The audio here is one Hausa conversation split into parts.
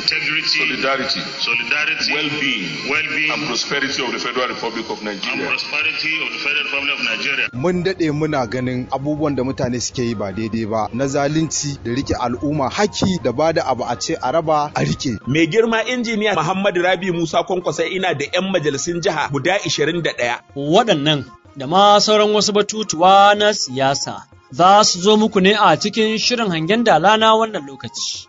integrity, solidarity, solidarity, well-being, well-being, and prosperity of the Federal Republic of and Nigeria. prosperity of the Federal Republic of Nigeria. mun daɗe muna ganin abubuwan da mutane suke yi ba daidai ba na zalunci da rike al'umma haki da ba da abu a ce a raba a rike Mai girma injiniya Muhammadu Rabi Musa Kwankwasa ina da 'yan majalisun jiha guda 21. waɗannan da ma sauran wasu batutuwa na siyasa za su zo muku ne a cikin shirin hangen dala na wannan lokaci.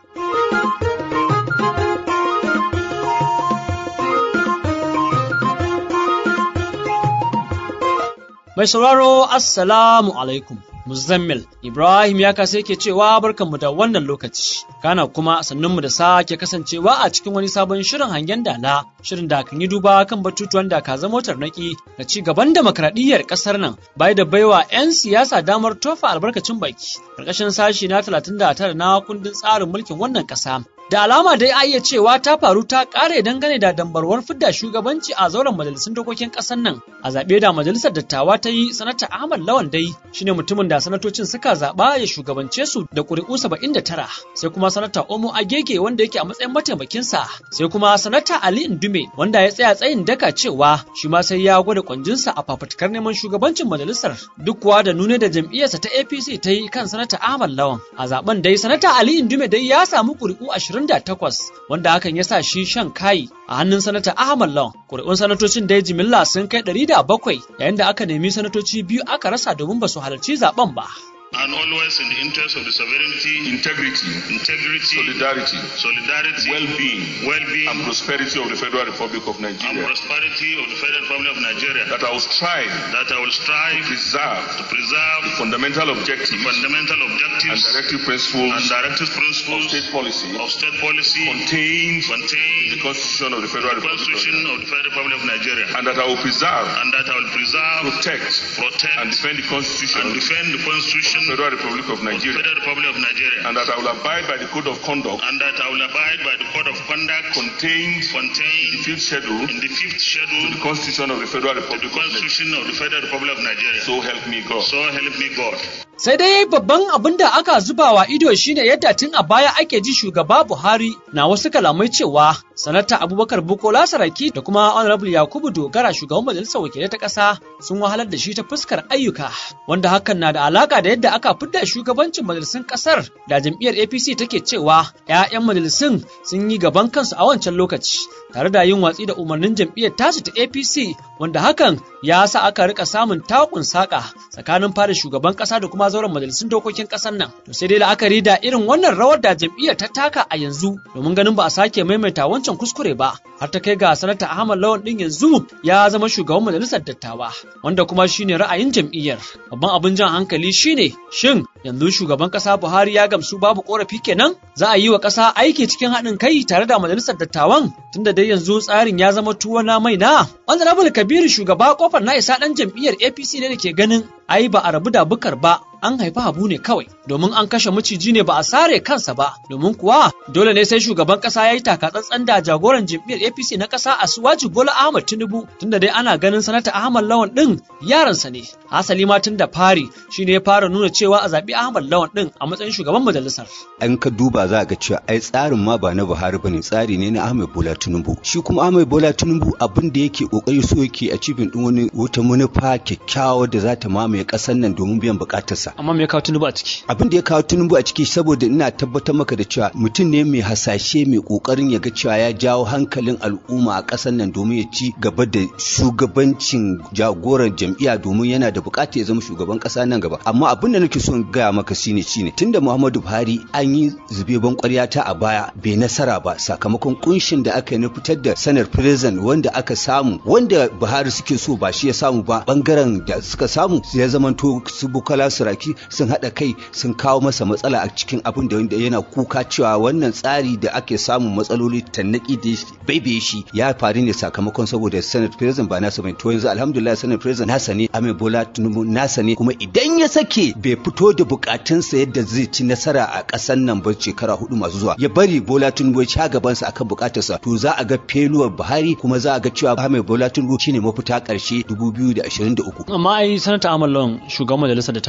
Mai sauraro Assalamu alaikum. Muzammil Ibrahim ya kasa yake cewa barkanmu da wannan lokaci. Kana kuma sannunmu da sake kasancewa a cikin wani sabon shirin hangen dala, shirin da kan yi duba kan batutuwan da ka zama tarnaki da ci gaban demokradiyyar kasar nan bai da baiwa 'yan siyasa damar tofa albarkacin baki. Karkashin sashi na 39 na kundin tsarin mulkin wannan kasa. Da alama dai a iya cewa ta faru ta kare dangane da dambarwar fidda shugabanci a zauren majalisun dokokin ƙasar nan a zaɓe da majalisar dattawa ta yi sanata Ahmad Lawan dai shine mutumin da sanatocin suka zaɓa ya shugabance su da ƙuri'u 79 sai kuma sanata Omo Agege wanda yake a matsayin mataimakinsa sai kuma sanata Ali Indume wanda ya tsaya tsayin daka cewa shi ma sai ya gwada kwanjinsa a fafutukar neman shugabancin majalisar duk kuwa da nune da jam'iyyarsa ta APC ta yi kan sanata Ahmad Lawan a zaben dai sanata Ali Indume dai ya samu ƙuri'u 28 wanda hakan ya sa shi shan kayi a hannun sanata Ahmad Lawan. Kuri'un sanatocin dai jimilla sun kai 107 yayin da aka nemi sanatoci biyu aka rasa domin ba su halarci zaben ba. And always in the interest of the sovereignty, Integrity, integrity, solidarity, solidarity, well-being, well-being, and prosperity of the Federal Republic of and Nigeria. prosperity of the Federal Republic of Nigeria. That I will strive That I will strive to preserve to preserve fundamental objectives fundamental and objectives directive principles and directive of principles state policy of state policy contained in contained the Constitution of the Federal in the Republic of Constitution Nigeria. of the Federal Republic of Nigeria. And that I will preserve, And that I will preserve, protect, protect, and defend the Constitution and of the defend the Constitution of Federal Republic of the Nigeria. Federal Republic of Nigeria. And that I will abide by the code of conduct And that I will abide by the code of conduct contained in contained the fifth schedule in the fifth to schedule the Constitution of the Federal of Republic the of Nigeria. Constitution of the Federal Republic of Nigeria. So help me God. So help me God. Sai dai babban abin da aka zuba wa ido shine yadda tun a baya ake ji shugaba Buhari na wasu kalamai cewa sanata Abubakar Bukola Saraki da kuma Honorable Yakubu Dogara shugaban majalisar wakilai ta ƙasa sun wahalar da shi ta fuskar ayyuka wanda hakan na da alaka da yadda aka fidda shugabancin majalisun ƙasar da jam'iyyar APC take cewa 'ya'yan majalisun sun yi gaban kansu a wancan lokaci tare da yin watsi da umarnin jam'iyyar tasu ta APC wanda hakan ya sa aka rika samun takun saka tsakanin fada shugaban kasa da kuma zauren majalisun dokokin kasar nan to sai dai la'akari da irin wannan rawar da jam'iyyar ta taka a yanzu domin ganin ba a sake maimaita wancan kuskure ba har ta kai ga sanata Ahmad Lawan din yanzu ya zama shugaban majalisar dattawa wanda kuma shine ra'ayin jam'iyyar babban abin jan hankali shine shin yanzu shugaban kasa Buhari ya gamsu babu korafi kenan za a yi wa kasa aiki cikin haɗin kai tare da majalisar dattawan tunda dai yanzu tsarin ya zama tuwo na mai na honorable kabiru shugaba kofar na isa dan jam'iyyar apc ne da ke ganin ai ba a rabu da bukar ba an haifi habu ne kawai domin an kashe maciji ne ba a sare kansa ba domin kuwa dole ne sai shugaban kasa ya yi takatsantsan da jagoran jam'iyyar apc na kasa asuwaji bola ahmad tinubu tunda dai ana ganin sanata ahmad lawan din yaransa ne hasali ma tun da fari shine ya fara nuna cewa a zaɓi ahmad lawan din a matsayin shugaban majalisar an ka duba za ga cewa ai tsarin ma ba na Buhari bane tsari ne na Ahmed Bola Tinubu shi kuma Ahmed Bola Tinubu abin da yake kokari so yake a cibin din wani wata manufa kyakkyawa da za ta mamaye kasar nan domin biyan bukatarsa amma me ya kawo tinubu a ciki abin da ya kawo Tinubu a ciki saboda ina tabbatar maka da cewa mutum ne mai hasashe mai kokarin ya ga cewa ya jawo hankalin al'umma a kasar nan domin ya ci gaba da shugabancin jagoran jam'iyya domin yana da bukata ya zama shugaban kasa nan gaba amma abin da nake so in gaya maka shine shine tunda Muhammadu Buhari an yi zube ban kwarya ta a baya bai nasara ba sakamakon kunshin da aka yi na fitar da sanar prison wanda aka samu wanda Buhari suke so ba shi ya samu ba bangaren da suka samu ya zamanto su Bukola Saraki sun haɗa kai sun kawo masa matsala a cikin abin da wanda yana kuka cewa wannan tsari da ake samun matsaloli tannaki da baibaye shi ya faru ne sakamakon saboda senate president ba nasa bane to yanzu alhamdulillah senate president nasa ne Ahmed Bola Tinubu nasa ne kuma idan ya sake bai fito da bukatunsa yadda zai ci nasara a ƙasar nan ba shekara hudu masu zuwa ya bari Bola Tinubu ya ci gabansa akan bukatarsa to za a ga feluwar Buhari kuma za a ga cewa Ahmed Bola Tinubu shine mafita ƙarshe 2023 amma ai sanata Ahmad Lawan shugaban majalisar da ta ne ana magana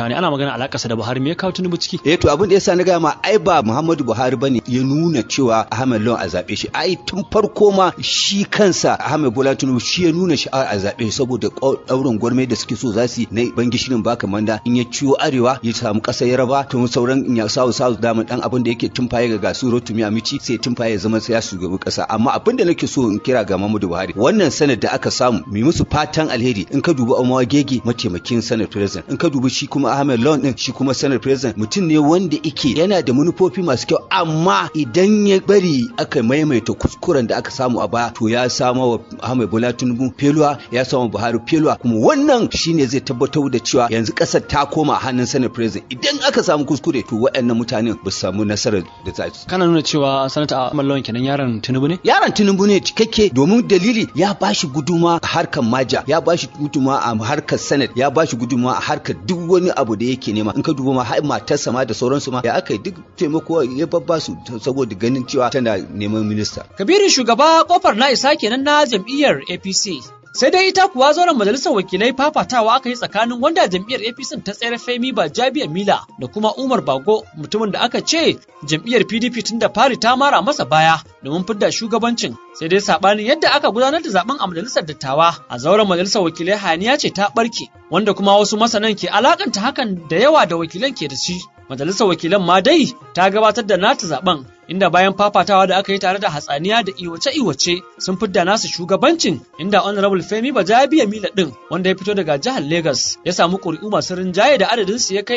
magana alakarsa da Buhari me ya kawo Tinubu ciki eh to abin da yasa na gaya ma ai ba Muhammadu Buhari bane ya nuna cewa Ahmed Lawan a zabe shi ai tun farko ma shi kansa Ahmed Bola Tinubu shi ya nuna sha'awar a zabe shi saboda daurin gwarmai da suke so za su yi na bangishirin baka manda in ya ciwo arewa ya samu kasar yaraba to sauran in ya sawu sawu daman dan abin da yake tumfaye ga gasu rotumi amici sai tumfaye zama sai ya shugaban kasa amma abin da nake so in kira ga Muhammadu Buhari wannan sanar da aka samu mu musu fatan alheri in ka dubi Omawa Gege mataimakin sanar president in ka dubi shi kuma Ahmed Lawan din shi kuma sanar president mutum ne wanda yake yana da manufofi masu kyau amma idan ya bari aka maimaita kuskuren da aka samu a baya to ya samu wa Ahmed Bola Tinubu feluwa ya samu Buhari feluwa kuma wannan shine zai tabbatar da cewa yanzu kasar ta koma hannun sanar president idan aka samu kuskure to waɗannan mutanen ba su samu nasarar da za su kana nuna cewa sanata Ahmad Lawan kenan yaron Tinubu ne yaron Tinubu ne cikakke domin dalili ya bashi guduma a harkar maja ya bashi guduma a harkar senate ya bashi guduma a harkar duk wani abu da yake nema in ka duba ma har matarsa ma da sauransu ma ya aka yi duk taimako ya babba su saboda ganin cewa tana neman minista Kabiru shugaba kofar na isa kenan na jam'iyyar APC sai dai ita kuwa zauren majalisar wakilai fafatawa aka yi tsakanin wanda jam'iyyar apc ta tsayar femi ba jabiya mila da kuma umar bago mutumin da aka ce jam'iyyar pdp tun da fari ta mara masa baya domin fidda shugabancin sai dai sabanin yadda aka gudanar da zaben a majalisar dattawa a zauren majalisar wakilai haniya ce ta barke wanda kuma wasu masanan ke alakanta hakan da yawa da wakilan ke da shi majalisar wakilan ma dai ta gabatar da nata zaben inda bayan fafatawa da aka yi tare da hatsaniya da iwace-iwace sun fidda nasu shugabancin inda honorable Femi Bajabiya Mila din wanda ya fito daga jihar Lagos ya samu ƙuri'u masu rinjaye da adadin su ya kai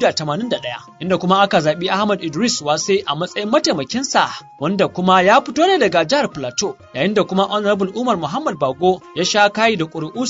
281 inda kuma aka zaɓi Ahmad Idris Wase a matsayin mataimakinsa wanda kuma ya fito ne daga jihar Plateau yayin da kuma honorable Umar Muhammad Bago ya sha kayi da ƙuri'u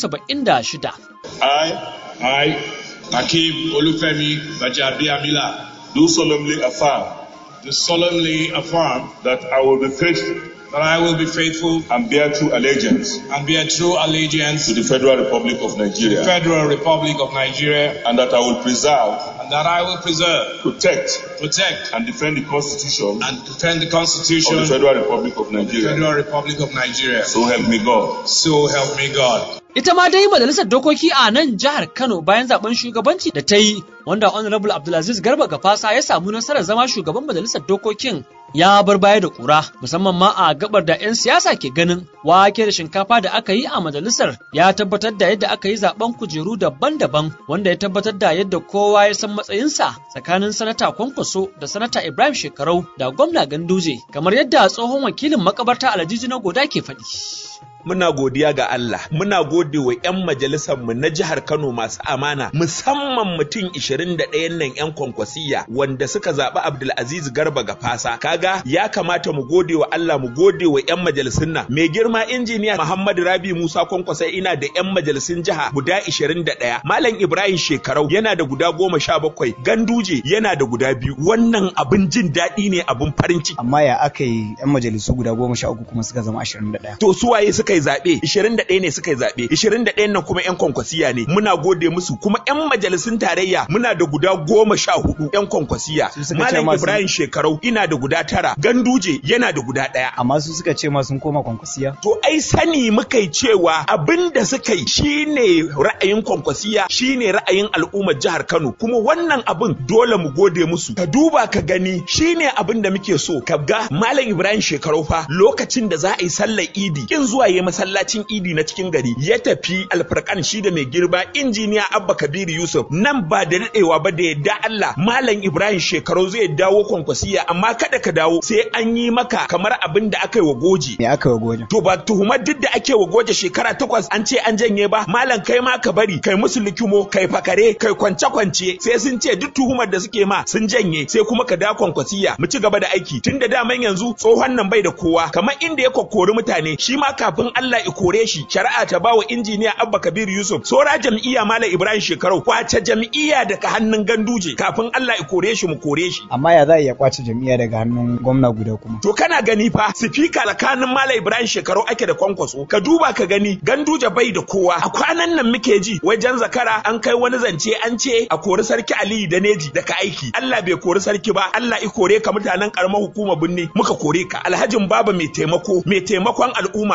76 I, I, Akeem Olufemi Bajabiamila, do solemnly affirm do solemnly affirm that I will be faithful that I will be faithful and bear true allegiance and bear true allegiance to the Federal Republic of to the Nigeria, Federal Republic of Nigeria, and that I will preserve, and that I will preserve, protect, protect, and defend the Constitution and defend the of Constitution the of the Federal Republic of Nigeria. Federal Republic of Nigeria. So help me God. So help me God. Ita ma dai majalisar dokoki a nan jihar Kano bayan zaben shugabanci da ta yi wanda Honorable Abdulaziz Garba Gafasa ya samu nasarar zama shugaban majalisar dokokin ya bar baya da kura musamman ma a gabar da 'yan siyasa ke ganin wake da shinkafa da aka yi a majalisar ya tabbatar da yadda aka yi zaben kujeru daban-daban wanda ya tabbatar da yadda kowa ya san matsayinsa tsakanin sanata kwankwaso da sanata Ibrahim Shekarau da gwamna Ganduje kamar yadda tsohon wakilin makabarta Alhaji na Goda ke faɗi. muna godiya ga Allah muna gode wa 'yan majalisar mu na jihar Kano masu amana musamman mutum 21 nan 'yan kwankwasiya wanda suka zaɓi Abdulaziz Garba ga fasa kaga ya kamata mu gode wa Allah mu gode wa 'yan majalisun nan mai girma injiniya Muhammad Rabi Musa kwankwasa ina da 'yan majalisun jiha guda 21 Malam Ibrahim Shekarau yana da guda goma sha bakwai Ganduje yana da guda biyu wannan abin jin daɗi ne abin farin ciki amma ya aka yi 'yan majalisu guda goma sha uku kuma suka zama ashirin da ɗaya. to su waye suka yi zaɓe 21 ne suka yi zaɓe 21 nan kuma 'yan kwankwasiya ne muna gode musu kuma 'yan majalisun tarayya muna da guda goma sha hudu 'yan kwankwasiya Su suka ce malam masu- ibrahim shekarau ina da guda tara ganduje yana da guda ɗaya amma su suka ce ma sun koma kwankwasiya To ai sani muka yi cewa abin da suka yi shine ra'ayin kwankwasiya shine ra'ayin al'ummar jihar Kano kuma wannan abin dole mu gode musu ka duba ka gani shine abin da muke so ka ga Malam Ibrahim Shekarau fa lokacin da za a yi sallar Idi kin zuwa yi masallacin Idi na cikin gari ya tafi alfarkan shi da mai girba injiniya Abba Kabiru Yusuf nan ba da daɗewa ba da yadda Allah Malam Ibrahim Shekarau zai dawo kwankwasiya amma kada ka dawo sai an yi maka kamar abin da aka yi wa goji me aka yi wajen To ba tuhumar duk da ake wa goje shekara takwas an ce an janye ba, malam kai ma ka bari, kai musu likimo, kai fakare, kai kwance-kwance, sai sun ce duk tuhumar da suke ma sun janye, sai kuma ka da kwankwasiya, mu ci gaba da aiki. Tun da daman yanzu tsohon nan bai da kowa, kamar inda ya kokkori mutane, shi ma kafin Allah ya kore shi, shari'a ta bawa injiniya Abba Kabir Yusuf, sora jam'iyya Malam Ibrahim Shekarau, kwace jam'iyya daga hannun ganduje, kafin Allah ya kore shi mu kore shi. amma ya za a iya kwace jam'iyya daga hannun gwamna guda kuma To kana gani fa sifika tsakanin Malam Ibrahim shekaru ake da kwankwaso ka duba ka gani ganduje bai da kowa a kwanan nan muke ji wajen zakara an kai wani zance an ce a kori sarki Aliyu da Neji daga aiki Allah bai kori sarki ba Allah i kore ka mutanen karamar hukumar binni muka kore ka alhajin baba mai taimako mai taimakon al'umma mai jin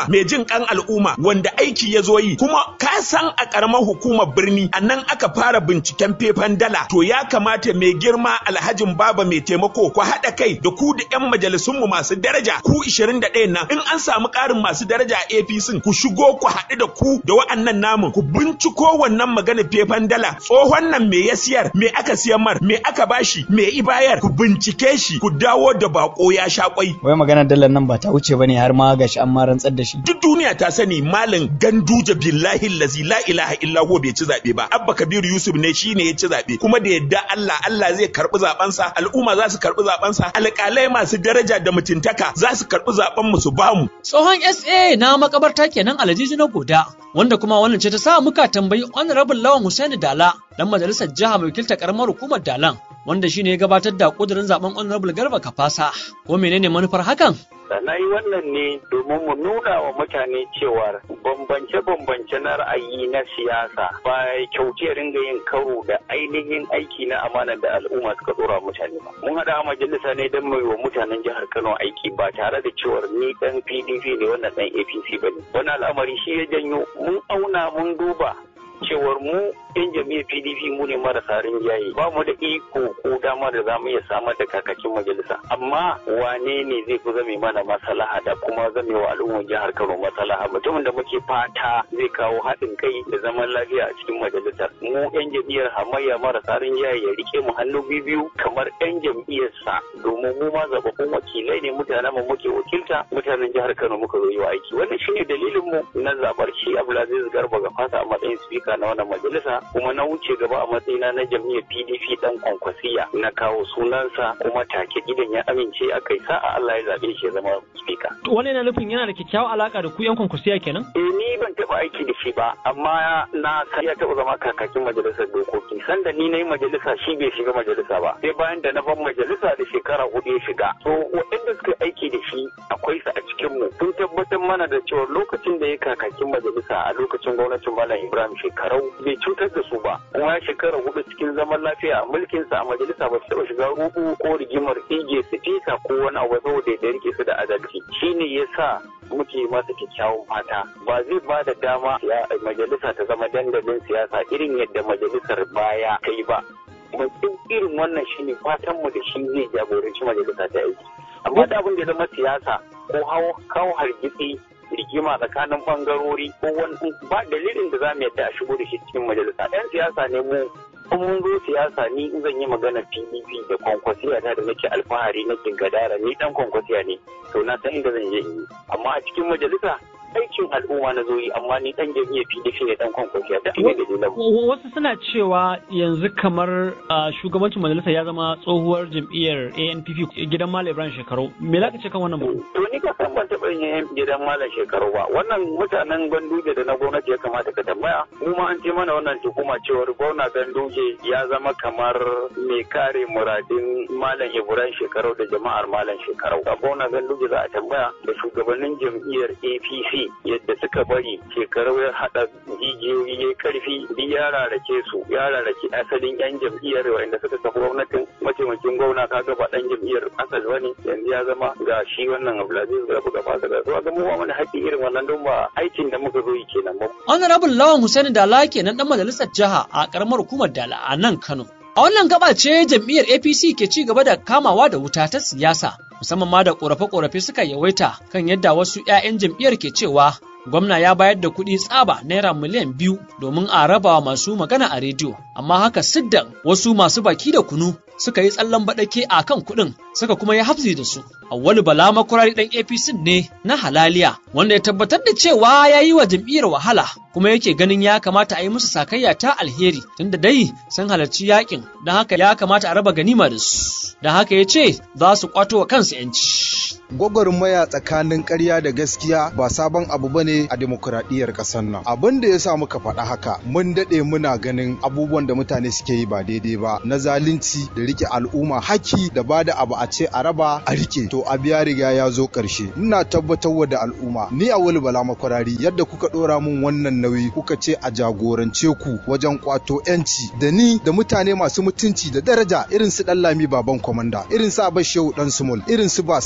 jin kan al'umma wanda aiki ya zo yi kuma ka san a karamar hukumar birni a nan aka fara binciken fefan dala to ya kamata mai girma alhajin baba mai taimako ku haɗa kai da ku da 'yan majalisunmu masu daraja ku 21 nan in an samu ƙarin masu daraja a APC ku shigo ku haɗu da ku da wa'annan namun ku binciko wannan magana fefan dala tsohon nan me ya siyar me aka siyan mar me aka bashi me i bayar ku bincike shi ku dawo da bako ya sha kwai wai magana dalar nan ba ta wuce bane har ma gashi an ma rantsar da shi duk duniya ta sani malam ganduje billahi lazi la ilaha illa huwa bai ci zabe ba abba kabiru yusuf ne shine ya ci zabe kuma da yadda Allah Allah zai karbi zaben sa al'umma za su karbi zaben sa alƙalai masu daraja da mutuntaka za su karbi zaben mu su bamu Tsohon SA na makabarta kenan Alhaji na Goda, wanda kuma wannan ce ta sa muka tambayi Honorable Lawan Hussaini Dala, dan majalisar jiha mai wakiltar karamar hukumar Dalan, wanda shine ya gabatar da kudirin zaben Honorable Garba Kafasa. Ko menene manufar hakan? na yi wannan ne domin mu nuna wa mutane cewa bambance-bambance na ra'ayi na siyasa ba kyauce ringa yin karo da ainihin aiki na amana da al'umma suka dora mutane ba mun haɗa a majalisa ne don mai wa mutanen jihar kano aiki ba tare da cewar ni dan pdp ne wannan dan apc ba ne wani al'amari shi ya janyo mun auna mun duba cewar mu yan jami'ar pdp mu ne marasa rinjaye ba mu da iko ko dama da zamu iya samar da kakakin majalisa amma wane ne zai fi zame mana maslaha da kuma zame wa al'ummar jihar kano maslaha mutumin da muke fata zai kawo haɗin kai da zaman lafiya a cikin majalisar mu yan jam'iyyar hamayya marasa rinjaye ya rike mu hannu biyu kamar yan jam'iyyarsa domin mu ma zababbun wakilai ne mutanen mu muke wakilta mutanen jihar kano muka zo yi wa aiki wannan shine dalilin mu na zabar shi abdulaziz garba ga fata a matsayin spika na wannan majalisa kuma na wuce gaba a matsayina na jam'iyyar PDP dan kwankwasiya na kawo sunansa kuma take gidan ya amince a kai sa'a Allah ya zabe shi ya zama speaker. Wani yana nufin yana da kyakkyawar alaka da ku yan kwankwasiya kenan? Eh ni ban taba aiki da shi ba amma na san ya taba zama kakakin majalisar dokoki sanda ni na yi majalisa shi bai shiga majalisa ba sai bayan da na ban majalisa da shekara hudu ya shiga. To waɗanda suka aiki da shi akwai su a cikin mu sun tabbatar mana da cewa lokacin da ya kakakin majalisa a lokacin gwamnatin Malam Ibrahim shekarau bai cutar da su ba kuma ya shekara hudu cikin zaman lafiya a mulkinsa a majalisa ba su taɓa shiga rubu ko rigimar ige su fisa ko wani abu saboda ya rike su da adalci shine yasa muke masa kyakkyawan fata ba zai ba da dama majalisa ta zama dandalin siyasa irin yadda majalisar baya ta yi ba duk irin wannan shine fatan mu da shi zai jagoranci majalisa ta aiki amma da abin da ya zama siyasa ko hawo kawo hargitsi rigima tsakanin bangarori ko wani ba dalilin da za mu yadda a shigo da shi cikin majalisa yan siyasa ne mu in mun zo siyasa ni in zan yi magana pdp da kwankwasiya ta da nake alfahari nake gadara ni dan kwankwasiya ne to na san inda zan je in yi amma a cikin majalisa aikin al'umma na zo yi amma ni dan jami'a PDP ne dan kwankwasiya da ne da Wasu suna cewa yanzu kamar shugabancin majalisa ya zama tsohuwar jam'iyyar ANPP gidan Malam Ibrahim Shekaru. Me za ka ce kan wannan ba? To ni ka san ban taɓa yin gidan Malam Shekaru ba. Wannan mutanen Ganduje da na gwamnati ya kamata ka tambaya. Mu ma an ce mana wannan tuhuma cewar gwamna Ganduje ya zama kamar mai kare muradin Malam Ibrahim Shekaru da jama'ar Malam Shekaru. A gwamna Ganduje za a tambaya da shugabannin jam'iyyar APC yadda suka bari shekaru ya haɗa jijiyoyi ya karfi duk ya rarake su ya rarake asalin yan jam'iyyar wanda suka kafa gwamnatin mataimakin gwamna kaga ba dan jam'iyyar asal bane yanzu ya zama ga shi wannan Abdulaziz Garba gaba da zuwa ga mu mana haƙƙi irin wannan don ba aikin da muka zo yi kenan ba. Honorable Lawan Hussein Dala kenan dan majalisar jiha a karamar hukumar Dala a nan Kano. A wannan gaba ce jam'iyyar APC ke ci gaba da kamawa da wuta ta siyasa, musamman ma da ƙorafe-ƙorafe suka yawaita kan yadda wasu 'ya'yan jam'iyyar ke cewa gwamna ya bayar da kuɗi tsaba naira miliyan biyu domin a raba masu magana a rediyo, amma haka siddan wasu masu baki da kunu suka yi tsallan baɗake a kan kuɗin suka kuma yi hafzi da su. Awwalu Bala makurari ɗan APC ne na halaliya wanda ya tabbatar da cewa ya yi wa jam'iyyar wahala kuma yake ganin ya kamata a yi musu sakayya ta alheri tunda dai sun halarci yakin don haka ya kamata a raba ganima da su. Don haka ya ce za su kwato wa kansu 'yanci. gwagwarmaya tsakanin ƙarya da gaskiya ba sabon abu bane a demokuraɗiyyar ƙasar nan abin da ya sa muka faɗa haka mun daɗe muna ganin abubuwan da mutane suke yi ba daidai ba na zalunci da rike al'umma haki da ba da abu a ce a raba a rike to abu ya riga ya zo ƙarshe ina tabbatar da al'umma ni a wani bala makwarari yadda kuka ɗora min wannan nauyi kuka ce a jagorance ku wajen kwato yanci da ni da mutane masu mutunci da daraja irin su ɗan lami baban kwamanda irin su abashewu ɗan sumul irin su ba sallah da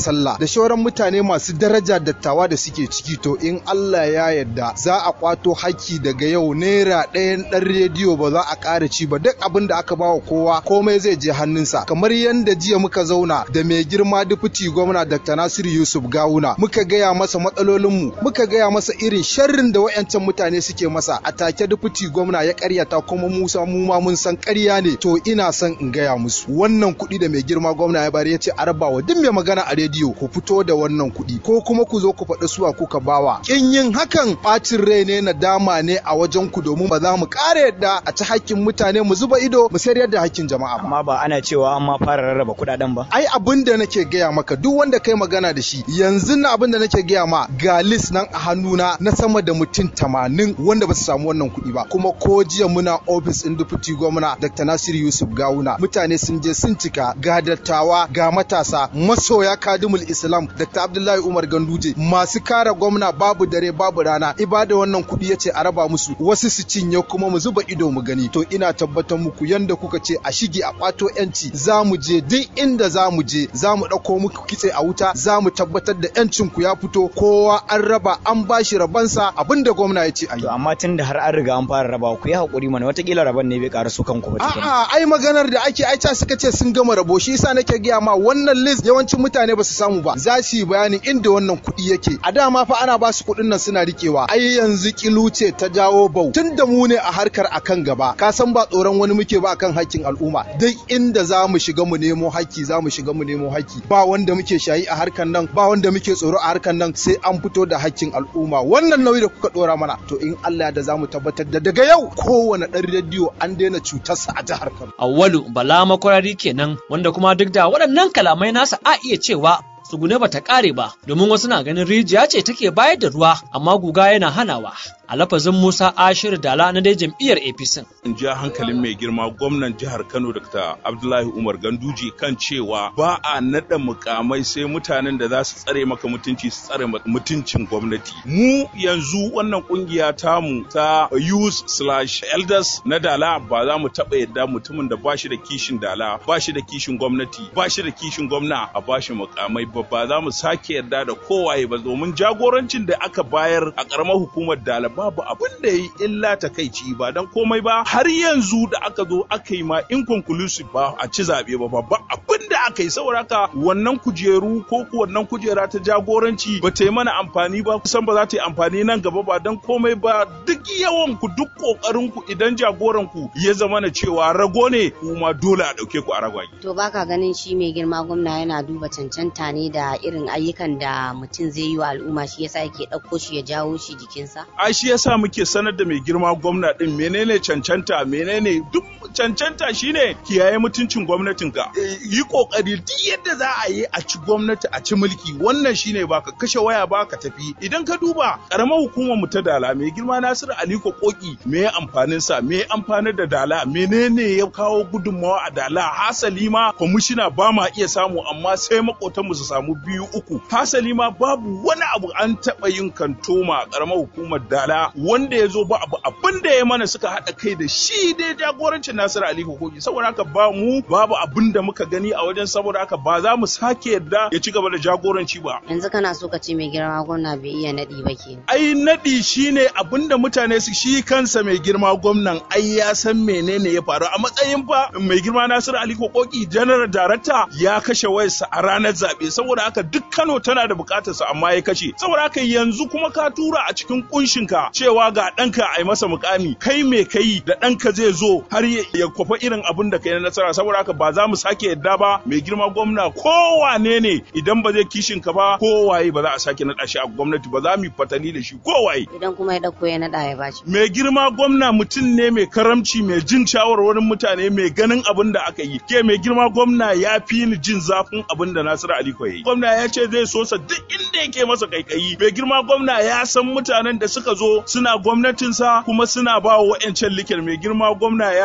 shauran mutane masu daraja dattawa da suke ciki to in Allah ya yarda za a kwato haki daga yau naira ɗayan ɗan rediyo ba za a ƙara ci ba duk abin da aka bawa kowa komai zai je hannunsa kamar yadda jiya muka zauna da mai girma dufuti gwamna Dr. Nasiru Yusuf Gawuna muka gaya masa matsalolinmu muka gaya masa irin sharrin da wayancan mutane suke masa a take dufuti gwamna ya karyata kuma Musa mu ma mun san ƙarya ne to ina son in gaya musu wannan kuɗi da mai girma gwamna ya bari ya ce a rabawa duk mai magana a rediyo ku fito da wannan kuɗi ko kuma ku zo ku faɗi suwa kuka bawa kin yin hakan ɓacin rai ne na dama ne a wajen ku domin ba za mu ƙara yadda a ci hakkin mutane mu zuba ido mu sayar da hakkin jama'a ba amma ba ana cewa an ma fara rarraba kuɗaɗen ba ai abin da nake gaya maka duk wanda kai magana da shi yanzu na abin da nake gaya ma ga list nan a hannuna na sama da mutum tamanin wanda ba su samu wannan kuɗi ba kuma ko jiya muna ofis ɗin deputy gwamna Dr. Nasir Yusuf Gawuna mutane sun je sun cika ga dattawa ga matasa masoya kadimul Islam Dr. Abdullahi Umar Ganduje masu kare gwamna babu dare babu rana ibada wannan kuɗi yace a raba musu wasu su cinye kuma mu zuba ido mu gani to ina tabbatar muku yanda kuka ce a shige a kwato yanci za mu je duk inda za mu je za mu ɗauko muku kitse a wuta za mu tabbatar da yancin ku ya fito kowa an raba an bashi rabansa abinda gwamna ya ce a yi. To amma tun da har an riga an fara raba ku yi haƙuri mana watakila raban ne bai ƙara su kanku ba tukuna. A'a ai maganar da ake aica suka ce sun gama rabo shi yasa nake gaya ma wannan list yawancin mutane ba su samu ba za su yi bayanin inda wannan kuɗi yake a dama fa ana ba su kuɗin nan suna rikewa ai yanzu kilu ce ta jawo bau tun da mu ne a harkar akan gaba ka san ba tsoron wani muke ba akan hakkin al'umma duk inda za mu shiga mu nemo hakki za mu shiga mu nemo hakki ba wanda muke shayi a harkar nan ba wanda muke tsoro a harkar nan sai an fito da hakkin al'umma wannan nauyi da kuka dora mana to in Allah da za mu tabbatar da daga yau kowane ɗan rediyo an daina cutarsa a jihar Kano. Awwalu Bala makwarari kenan wanda kuma duk da waɗannan kalamai nasa a iya cewa tsugune ba ta ƙare ba domin wasu na ganin rijiya ce take bayar da ruwa amma guga yana hanawa a lafazin Musa Ashir Dala na dai jam'iyyar APC. In ja hankalin mai girma gwamnan jihar Kano Dr. Abdullahi Umar Ganduje kan cewa ba a naɗa mukamai sai mutanen da za su tsare maka mutunci su tsare mutuncin gwamnati. Mu yanzu wannan kungiya tamu ta youth slash elders na Dala ba za mu taɓa yadda mutumin da ba shi da kishin Dala ba shi da kishin gwamnati ba shi da kishin gwamna a ba shi mukamai ba ba za mu sake yarda da kowaye ba domin jagorancin da aka bayar a ƙaramar hukumar Dala babu abin da yi illa takaici ba dan komai ba har yanzu da aka zo aka yi ma inconclusive ba a ci zaɓe ba ba abin da aka yi saboda haka wannan kujeru ko wannan kujera ta jagoranci ba ta yi mana amfani ba kusan ba za ta yi amfani nan gaba ba dan komai ba duk yawan ku duk kokarin ku idan jagoran ku ya zama na cewa rago ne kuma dole a ɗauke ku a ragwage. To baka ganin shi mai girma gwamna yana duba cancanta ne da irin ayyukan da mutum zai yi wa al'umma shi yasa yake ɗauko shi ya jawo shi jikinsa? Ai shi yasa muke sanar da mai girma gwamna din menene cancanta menene duk cancanta shine kiyaye mutuncin gwamnatinka yi kokari duk yadda za a yi a ci gwamnati a ci mulki wannan shine baka kashe waya ba ka tafi idan ka duba karamar hukumar mu ta dala mai girma Nasiru Aliko Koki me ya amfanin sa me ya amfanar da dala menene ya kawo gudunmawa a dala hasali ma kwamishina ba ma iya samu amma sai makotan mu su samu biyu uku hasali ma babu wani abu an taɓa yin kantoma a karamar hukumar dala wanda ya zo ba abu abin da ya mana suka haɗa kai da shi dai jagorancin Nasiru Ali Kogi saboda haka ba mu babu abin da muka gani a wajen saboda haka ba za mu sake yadda ya ci gaba da jagoranci ba. Yanzu kana so ka ce mai girma gwamna bai iya naɗi ba ke. Ai naɗi shine abin da mutane su shi kansa mai girma gwamnan ai ya san menene ya faru a matsayin fa mai girma Nasiru Ali Kogi general director ya kashe wayarsa a ranar zaɓe saboda haka duk Kano tana da bukatarsa amma ya kashe saboda haka yanzu kuma ka tura a cikin kunshinka cewa ga ɗanka a yi masa mukami kai me kai da ɗanka zai zo har ya kwafa irin abin da kai na nasara saboda haka ba za mu sake yadda ba mai girma gwamna kowane ne idan ba zai kishin ka ba kowaye ba za a sake naɗa shi a gwamnati ba za mu yi fatali da shi kowaye. Idan kuma ya ɗauko ya naɗa ya bashi. Mai girma gwamna mutum ne mai karamci mai jin shawarwarin mutane mai ganin abin da aka yi. Ke mai girma gwamna ya fi ni jin zafin abin da Nasiru Aliko ya yi. Gwamna ya ce zai so sa duk inda yake masa kaikayi. Mai girma gwamna ya san mutanen da suka zo suna gwamnatinsa kuma suna ba wa wa'yancan likir mai girma gwamna ya san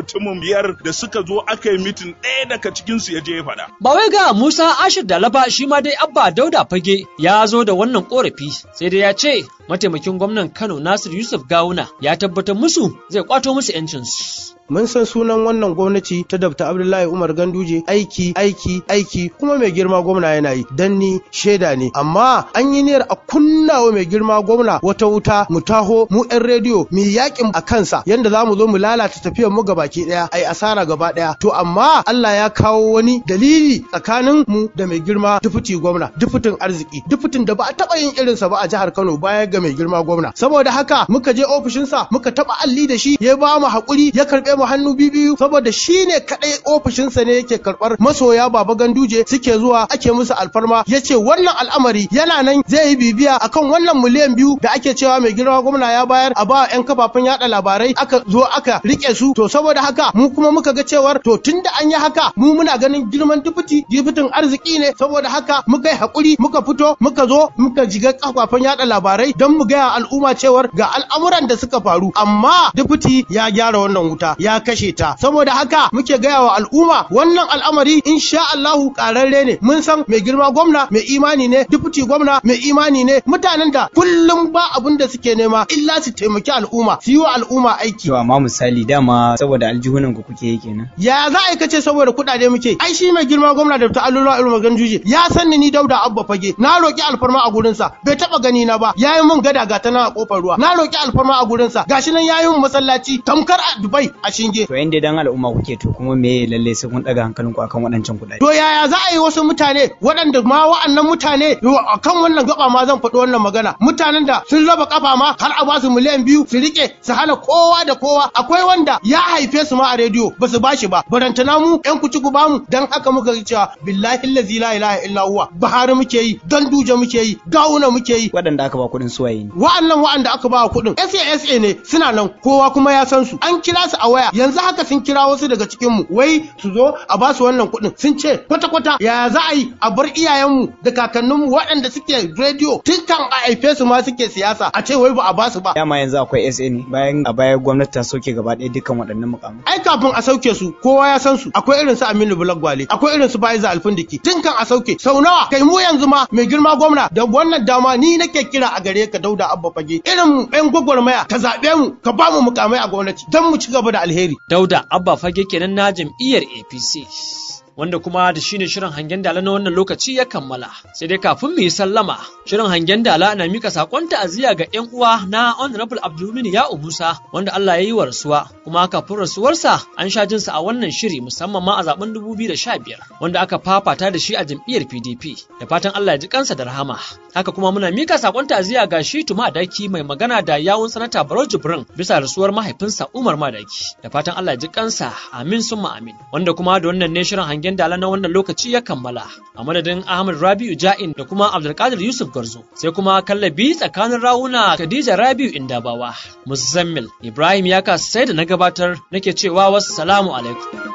mutumin biyar da suka zo aka yi mitin ɗaya daga cikinsu ya je ya faɗa. Ba wai ga Musa Ashir Dalaba shi ma dai Abba Dauda Fage ya zo da wannan korafi sai dai ya ce mataimakin gwamnan Kano Nasir Yusuf Gawuna ya tabbatar musu zai kwato musu 'yancinsu. mun san sunan wannan gwamnati ta dabta abdullahi umar ganduje aiki aiki aiki kuma mai girma gwamna yana yi dan ni shaida ne amma an yi niyyar a kunna wa mai girma gwamna wata wuta mu taho mu yan rediyo mu yakin a kansa yanda za mu zo mu lalata tafiyar mu gabaki daya ai asara gaba daya to amma Allah ya kawo wani dalili tsakanin mu da mai girma dufuti gwamna dufutin arziki dufutin da ba a taba yin irinsa ba a jihar Kano baya ga mai girma gwamna saboda haka muka je ofishinsa muka taba alli da shi ya ba mu hakuri ya karbe mu hannu biyu saboda shi ne kaɗai ofishinsa ne yake karɓar masoya baba ganduje suke zuwa ake musu alfarma ya ce wannan al'amari yana nan zai yi bibiya akan wannan miliyan biyu da ake cewa mai girma gwamna ya bayar a ba 'yan kafafen yada labarai aka zo aka rike su to saboda haka mu kuma muka ga cewar to tunda an yi haka mu muna ganin girman dubuti dubutin arziki ne saboda haka muka yi hakuri muka fito muka zo muka jiga kafafen yada labarai don mu gaya al'umma cewar ga al'amuran da suka faru amma dubuti ya gyara wannan wuta ya kashe ta saboda haka muke gaya wa al'umma wannan al'amari insha Allahu kararre ne mun san mai girma gwamna mai imani ne deputy gwamna mai imani ne mutanen da kullum ba abin da suke nema illa su taimaki al'umma su yi wa al'umma aiki To amma misali dama saboda aljihunan ku kuke yi kenan. ya za a kace saboda kuɗaɗe muke ai shi mai girma gwamna da ta'allura ilmu ganjuje ya san ni dauda abba fage na roki alfarma a gurinsa bai taba gani na ba yayi mun gada ga ta nan a kofar ruwa na roki alfarma a gurinsa gashi nan yayi mun masallaci tamkar a Dubai a shinge To in dai dan al'umma kuke to kuma me lalle sai kun daga hankalin ku akan waɗancan kuɗaɗe. To yaya za a yi wasu mutane waɗanda ma wa'annan mutane a kan wannan gaba ma zan faɗi wannan magana mutanen da sun raba kafa ma har a basu miliyan biyu su rike su hana kowa da kowa akwai wanda ya haife su ma a rediyo ba su bashi ba barantana mu yan kuci ku bamu dan haka muka yi cewa billahi allazi la ilaha illa huwa bahari muke yi dan duje muke yi gawuna muke yi Waɗanda aka ba kuɗin suwaye ne. wa'annan wa'anda aka ba kuɗin SASA ne suna nan kowa kuma ya san su an kira su a waya yanzu haka sun kira wasu daga cikin mu wai su zo a ba su wannan kuɗin sun ce kwata kwata ya za a yi a bar iyayenmu da kakanninmu waɗanda suke rediyo tun kan a haife su ma suke siyasa a ce wai ba a ba su ba Dama yanzu akwai SA ne bayan a baya gwamnati ta soke gaba ɗaya dukkan waɗannan mukamai. ai kafin a sauke su kowa ya san su akwai irin su Aminu Bulak Gwale akwai irin su Faiza Alfindiki tun kan a sauke sau nawa kai mu yanzu ma mai girma gwamna da wannan dama ni nake kira a gare ka Dauda Abba Fage irin mu ɗan gwagwarmaya ka zaɓe mu ka ba mu mukamai a gwamnati don mu ci gaba da alheri Dauda Abba Fage kenan na jam'iyyar APC. Wanda kuma da shi ne shirin hangen dala na wannan lokaci ya kammala. Sai dai kafin mu yi sallama, shirin hangen dala na mika sakon ta'aziyya ga 'yan uwa na Honorable Abdulmumin ya Musa wanda Allah ya yi wa rasuwa. Kuma kafin rasuwarsa an sha jinsa a wannan shiri musamman ma a zaben 2015 wanda aka fafata da shi a jam'iyyar PDP. Da fatan Allah ya ji kansa da rahama. Haka kuma muna mika sakon ta'aziyya ga shi Tuma Daki mai magana da yawun sanata Barau Jibrin bisa rasuwar mahaifinsa Umar Madaki. Da fatan Allah ya ji kansa amin summa amin. Wanda kuma da wannan ne shirin hangen dala na wannan lokaci ya kammala. A madadin Ahmad Rabi'u Ja'in da kuma Abdulkadir Yusuf Garzo. Sai kuma kallabi tsakanin rawuna Khadija Rabi'u Indabawa. Muzammil Ibrahim ya sai da na gabatar nake cewa wassalamu alaikum.